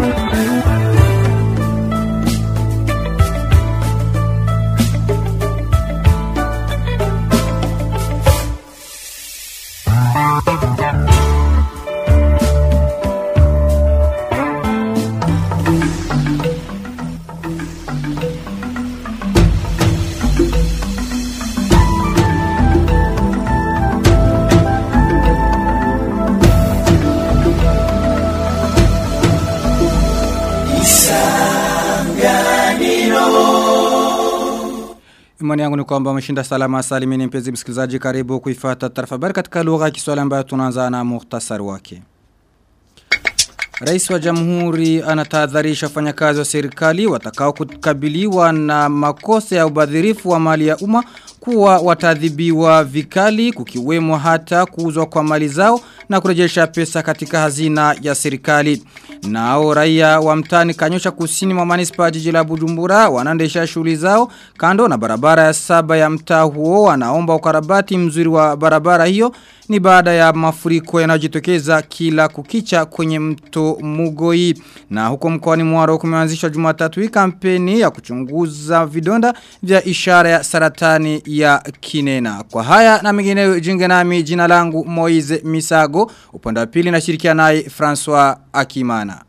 Imani yangu ni kwamba umeshinda salama salimini mpenzi msikilizaji karibu kuifata taarifa habari katika lugha ya Kiswahili ambayo tunaanza na muhtasari wake. Rais wa Jamhuri anatahadharisha wafanyakazi wa serikali watakao kukabiliwa na makosa ya ubadhirifu wa mali ya umma kuwa watadhibiwa vikali kukiwemo hata kuuzwa kwa mali zao na kurejesha pesa katika hazina ya serikali. Nao raia wa mtani kanyosha kusini mwa manispa jiji la Bujumbura wanaendesha shughuli zao kando na barabara ya saba ya mtaa huo wanaomba ukarabati mzuri wa barabara hiyo ni baada ya mafuriko yanayojitokeza kila kukicha kwenye mto Mugoi na huko mkoani Mwaro kumeanzishwa Jumatatu hii kampeni ya kuchunguza vidonda vya ishara ya saratani ya kinena. Kwa haya na mengineyo jinge nami jina langu Moize Misago upande wa pili nashirikiana naye François Akimana.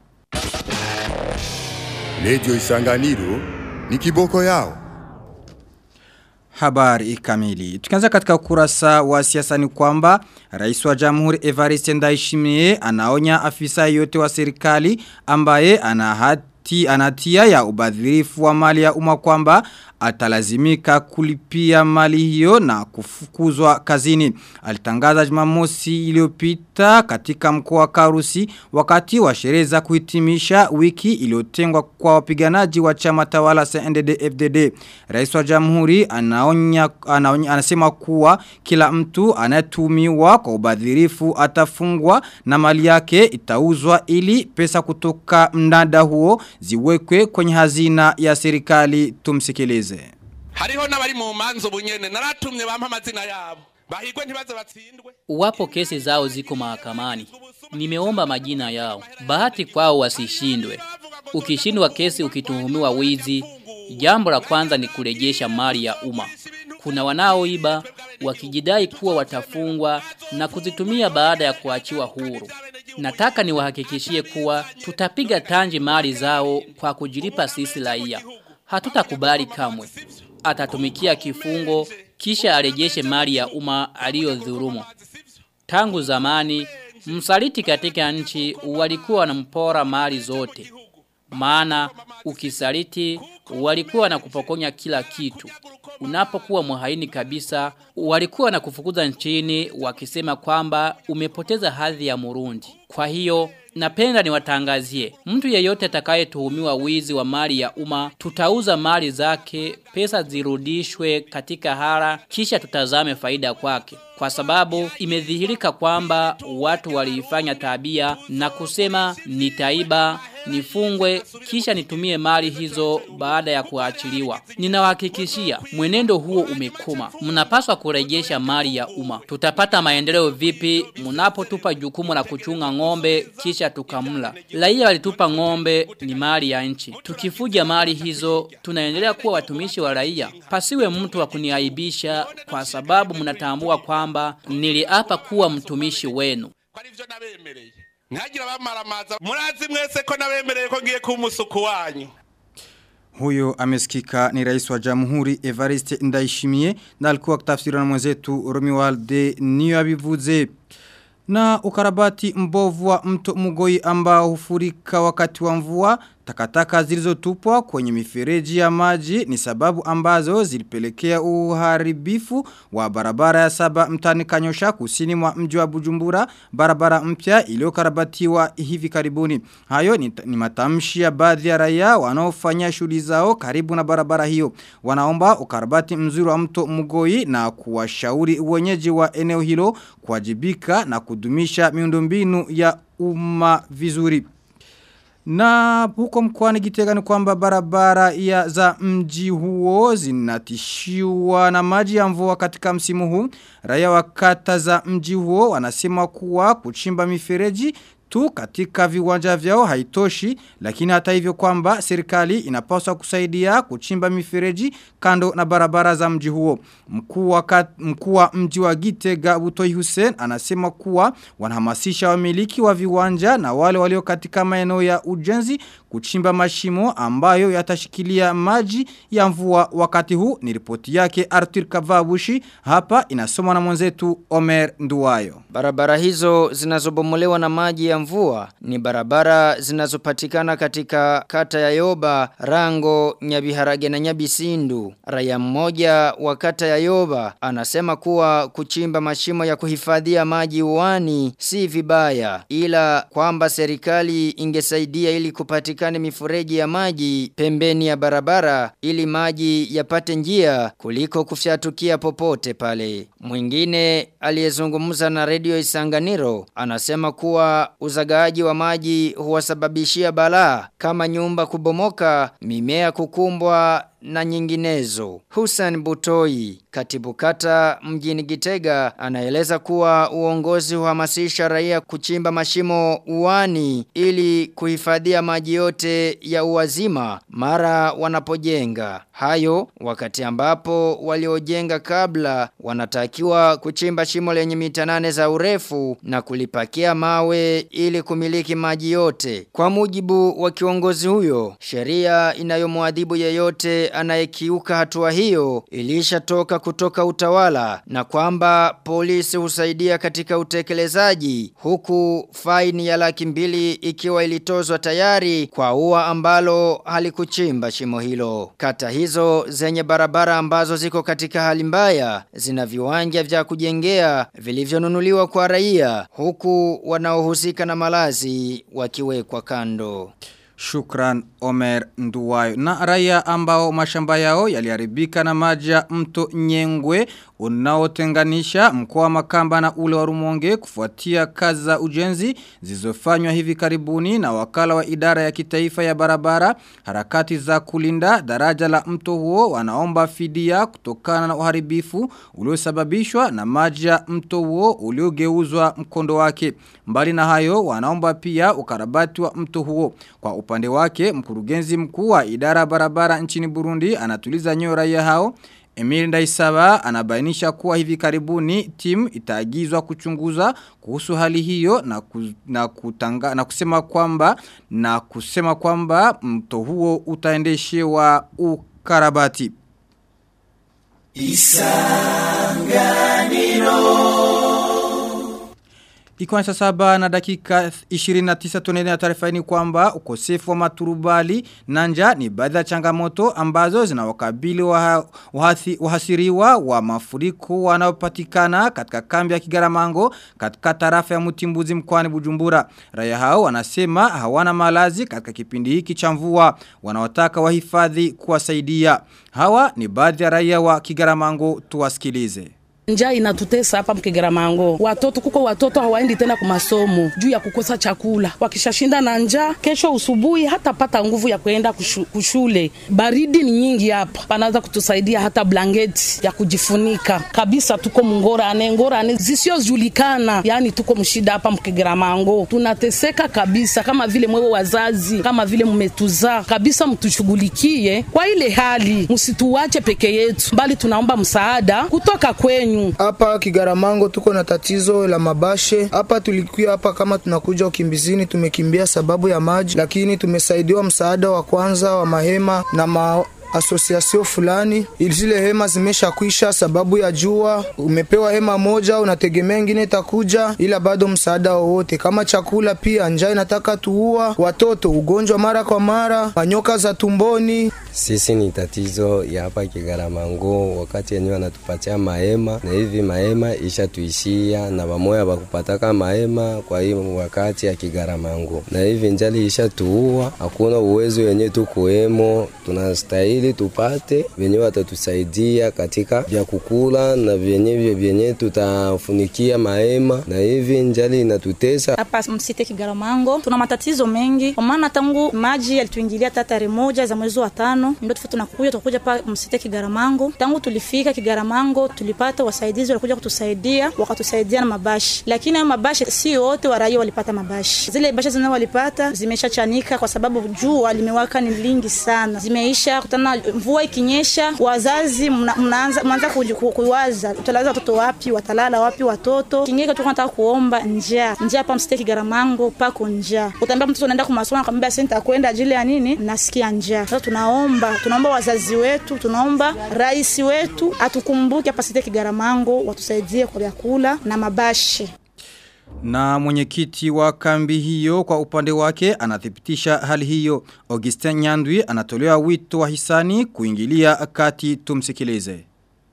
Radio Isanganiro ni kiboko yao. Habari kamili. Tukianza katika ukurasa wa siasa ni kwamba Rais wa Jamhuri Evariste Ndayishimiye anaonya afisa yote wa serikali ambaye ana hati anatia ya ubadhirifu wa mali ya umma kwamba atalazimika kulipia mali hiyo na kufukuzwa kazini. Alitangaza Jumamosi iliyopita katika mkoa wa Karusi wakati wa sherehe za kuhitimisha wiki iliyotengwa kwa wapiganaji wa chama tawala CNDD-FDD. Rais wa Jamhuri anaonya, anaonya anasema kuwa kila mtu anatumiwa kwa ubadhirifu atafungwa na mali yake itauzwa ili pesa kutoka mnada huo ziwekwe kwenye hazina ya serikali tumsikilize hariho n'abari mu manzo bunyene naratumye bampa amazina yabo bahigwe ntibaze batsindwe Wapo kesi zao ziko mahakamani. Nimeomba majina yao. Bahati kwao wasishindwe. Ukishindwa kesi ukituhumiwa wizi, jambo la kwanza ni kurejesha mali ya umma. Kuna wanaoiba wakijidai kuwa watafungwa na kuzitumia baada ya kuachiwa huru. Nataka niwahakikishie kuwa tutapiga tanji mali zao kwa kujilipa sisi raia. Hatutakubali kamwe. Atatumikia kifungo kisha arejeshe mali ya umma aliyodhulumu. Tangu zamani msaliti katika nchi walikuwa wanampora mali zote. Maana ukisaliti walikuwa na kupokonya kila kitu. Unapokuwa muhaini kabisa walikuwa na kufukuza nchini wakisema kwamba umepoteza hadhi ya Murundi. Kwa hiyo Napenda niwatangazie, mtu yeyote atakayetuhumiwa wizi wa mali ya umma, tutauza mali zake, pesa zirudishwe katika hara, kisha tutazame faida kwake. Kwa sababu imedhihirika kwamba watu waliifanya tabia na kusema nitaiba, nifungwe, kisha nitumie mali hizo baada ya kuachiliwa. Ninawahakikishia, mwenendo huo umekoma. Mnapaswa kurejesha mali ya umma. Tutapata maendeleo vipi mnapotupa jukumu la kuchunga ng'ombe kisha tukamla. Raia walitupa ng'ombe ni mali ya nchi. Tukifuja mali hizo, tunaendelea kuwa watumishi wa raia. Pasiwe mtu wa kuniaibisha kwa sababu mnatambua kwamba niliapa kuwa mtumishi wenu. Kwa hivyo nabemereye. Ntagira bamaramaza. Murazi mwese ko nabemereye ko ngiye kuba umusuku wanyu. Huyo amesikika ni rais wa jamhuri Evariste Ndaishimie na alikuwa kutafsiriwa na mwenzetu Romualde Niyabivuze. Na ukarabati mbovu wa mto Mugoi ambao hufurika wakati wa mvua takataka zilizotupwa kwenye mifereji ya maji ni sababu ambazo zilipelekea uharibifu wa barabara ya saba mtani kanyosha kusini mwa mji wa Bujumbura barabara mpya iliyokarabatiwa hivi karibuni. Hayo ni, ni matamshi ya baadhi ya raia wanaofanya shughuli zao karibu na barabara hiyo. Wanaomba ukarabati mzuri wa mto Mugoi na kuwashauri wenyeji wa eneo hilo kuwajibika na kudumisha miundombinu ya umma vizuri. Na huko mkwani gitega ni kwamba barabara ya za mji huo zinatishiwa na maji ya mvua katika msimu huu. Raia wa kata za mji huo wanasema kuwa kuchimba mifereji tu katika viwanja vyao haitoshi lakini hata hivyo kwamba serikali inapaswa kusaidia kuchimba mifereji kando na barabara za mji huo. Mkuu wa kat- mkuu wa mji wa Gitega Butoi Hussein anasema kuwa wanahamasisha wamiliki wa viwanja na wale walio katika maeneo ya ujenzi kuchimba mashimo ambayo yatashikilia maji ya mvua wakati huu ni ripoti yake Arthur Kavabushi hapa inasomwa na mwenzetu Omer Nduwayo. Barabara hizo zinazobomolewa na maji ya mvua ni barabara zinazopatikana katika kata ya Yoba, Rango, Nyabiharage na Nyabisindu. Raia mmoja wa kata ya Yoba anasema kuwa kuchimba mashimo ya kuhifadhia maji uani si vibaya ila kwamba serikali ingesaidia ili kupatikane mifereji ya maji pembeni ya barabara ili maji yapate njia kuliko kufyatukia popote pale. Mwingine aliyezungumza na redio Isanganiro anasema kuwa uzagaaji wa maji huwasababishia balaa kama nyumba kubomoka, mimea kukumbwa na nyinginezo. Hussein Butoi, katibu kata mjini Gitega, anaeleza kuwa uongozi huhamasisha raia kuchimba mashimo uani ili kuhifadhia maji yote ya uwazima mara wanapojenga. Hayo wakati ambapo waliojenga kabla wanatakiwa kuchimba shimo lenye mita nane za urefu na kulipakia mawe ili kumiliki maji yote. Kwa mujibu wa kiongozi huyo, sheria inayomwadhibu yeyote anayekiuka hatua hiyo ilishatoka kutoka utawala na kwamba polisi husaidia katika utekelezaji huku faini ya laki mbili ikiwa ilitozwa tayari kwa ua ambalo halikuchimba shimo hilo. Kata hizo zenye barabara ambazo ziko katika hali mbaya zina viwanja vya kujengea vilivyonunuliwa kwa raia huku wanaohusika na malazi wakiwekwa kando. Shukran Omer Nduwayo. Na raia ambao mashamba yao yaliharibika na maji ya mto Nyengwe unaotenganisha mkoa wa Makamba na ule wa Rumonge kufuatia kazi za ujenzi zilizofanywa hivi karibuni na wakala wa idara ya kitaifa ya barabara harakati za kulinda daraja la mto huo wanaomba fidia kutokana na uharibifu uliosababishwa na maji ya mto huo uliogeuzwa mkondo wake. Mbali na hayo wanaomba pia ukarabati wa mto huo. Kwa upande wake mkurugenzi mkuu wa idara ya barabara nchini Burundi anatuliza nyoyo raia hao Emil Ndaisaba anabainisha kuwa hivi karibuni timu itaagizwa kuchunguza kuhusu hali hiyo na, ku, na, kutanga, na kusema kwamba na kusema kwamba mto huo utaendeshewa ukarabati. Ikiwa ni saa saba na dakika 29 tunaendelea taarifa hii ni kwamba ukosefu wa maturubali na njaa ni baadhi ya changamoto ambazo zinawakabili waha, wahathi, wahasiriwa wa mafuriko wanaopatikana katika kambi ya Kigaramango katika tarafa ya Mutimbuzi mkoani Bujumbura. Raia hao wanasema hawana malazi katika kipindi hiki cha mvua wanaotaka wahifadhi kuwasaidia. Hawa ni baadhi ya raia wa Kigaramango tuwasikilize. Njaa inatutesa hapa Mkigaramango. Watoto kuko watoto hawaendi tena kwa masomo juu ya kukosa chakula. Wakishashinda na njaa, kesho usubuhi hata pata nguvu ya kuenda kushu, kushule. Baridi ni nyingi hapa. Panaanza kutusaidia hata blanketi ya kujifunika. Kabisa tuko mngorane, ngorane zisiojulikana. Yaani tuko mshida hapa Mkigaramango. Tunateseka kabisa kama vile mwewe wazazi, kama vile mmetuzaa. Kabisa mtushughulikie kwa ile hali. Msituache peke yetu. Bali tunaomba msaada kutoka kwenyu. Hapa Kigaramango tuko na tatizo la mabashe. Hapa tulikuwa hapa kama tunakuja ukimbizini, tumekimbia sababu ya maji, lakini tumesaidiwa msaada wa kwanza wa mahema na ma asosiasio fulani, zile hema zimeshakwisha sababu ya jua. Umepewa hema moja, unategemea ingine itakuja, ila bado msaada wowote. Kama chakula pia, njaa inataka tuua watoto, ugonjwa mara kwa mara, manyoka za tumboni. Sisi ni tatizo ya hapa Kigaramango, wakati yenyewe wanatupatia mahema na hivi mahema isha tuishia na wamoya wakupataka mahema kwa hii wakati ya Kigaramango, na hivi njali isha tuua, hakuna uwezo yenye tukuemo, tunastahili ili tupate venye watatusaidia katika vya kukula na vyenye vyenye tutafunikia mahema, na hivi njali inatutesa hapa msite Kigaramango. Tuna matatizo mengi, kwa maana tangu maji yalituingilia hata tarehe moja za mwezi wa tano tano ndio tufa tunakuja tunakuja pa msite Kigaramango. Tangu tulifika Kigaramango tulipata wasaidizi walikuja kutusaidia, wakatusaidia na mabashi, lakini hayo mabashi si wote wa raia walipata mabashi. Zile bashi zenyewe walipata zimeshachanika kwa sababu jua limewaka ni lingi sana, zimeisha kutana. Mvua ikinyesha, wazazi mna- mnaanza mnaanza kuji- ku- kuwaza utalaza watoto wapi, watalala wapi watoto. Kingine tu nataka kuomba njaa, njaa hapa msite Kigaramango pako njaa. Utaambia mtoto unaenda kwa masomo, akamwambia sasa nitakwenda ajili ya nini? Nasikia njaa. Sasa tunaomba tunaomba wazazi wetu, tunaomba rais wetu atukumbuke hapa site Kigaramango, watusaidie kwa vyakula na mabashi. Na mwenyekiti wa kambi hiyo kwa upande wake anathibitisha hali hiyo. Augustin Nyandwi anatolewa wito wa hisani kuingilia kati tumsikilize.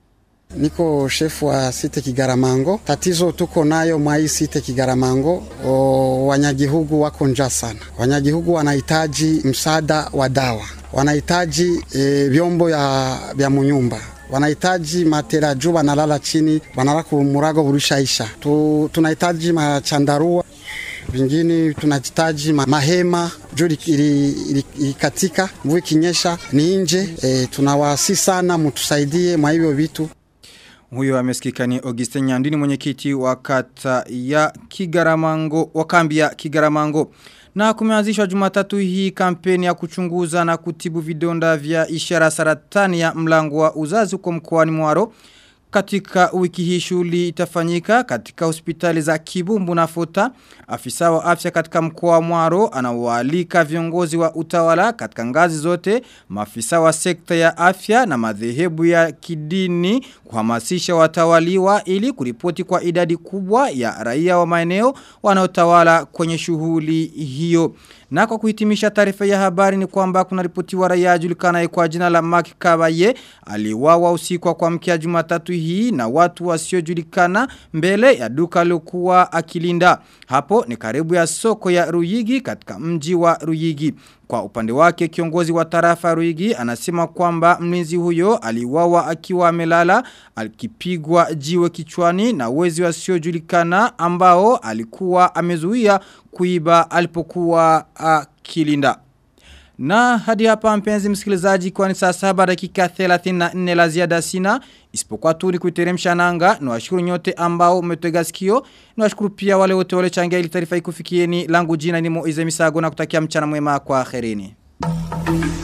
Niko shefu wa site Kigaramango. Tatizo tuko nayo mwa hii site Kigaramango, o, wanyagihugu wako njaa sana. Wanyagihugu wanahitaji msaada wa dawa, wanahitaji e, vyombo ya vya munyumba wanahitaji matera juu wanalala chini, wanalala kumurago burishaisha. Tu, tunahitaji machandarua vingine tunahitaji ma- mahema juu ili- ili- ili- ilikatika, mvua ikinyesha ni nje. E, tunawasi sana mtusaidie mwa hivyo vitu. Huyo amesikika ni Augustin Nyandini mwenyekiti wa kata ya Kigaramango, wa kambi ya Kigaramango. Na kumeanzishwa jumatatu hii kampeni ya kuchunguza na kutibu vidonda vya ishara saratani ya mlango wa uzazi huko mkoani Mwaro. Katika wiki hii shughuli itafanyika katika hospitali za Kibumbu na Fota. Afisa wa afya katika mkoa wa Mwaro anawaalika viongozi wa utawala katika ngazi zote, maafisa wa sekta ya afya na madhehebu ya kidini kuhamasisha watawaliwa ili kuripoti kwa idadi kubwa ya raia wa maeneo wanaotawala kwenye shughuli hiyo. Na kwa kuhitimisha taarifa ya habari ni kwamba kuna ripoti wa raia ajulikanaye kwa jina la Mark Kabaye aliwawa usiku wa kuamkia Jumatatu hii na watu wasiojulikana mbele ya duka lokuwa akilinda. Hapo ni karibu ya soko ya Ruyigi katika mji wa Ruyigi. Kwa upande wake kiongozi wa tarafa ya Ruyigi anasema kwamba mlinzi huyo aliwawa akiwa amelala akipigwa jiwe kichwani na wezi wasiojulikana ambao alikuwa amezuia kuiba alipokuwa akilinda. Na hadi hapa mpenzi msikilizaji kwa ni saa saba dakika 34 la ziada sina isipokuwa tu ni kuiteremsha nanga na washukuru nyote ambao umetega sikio na washukuru pia wale wote wale changia ili taarifa ikufikieni langu jina ni Moize Misago na kutakia mchana mwema kwa akhirini.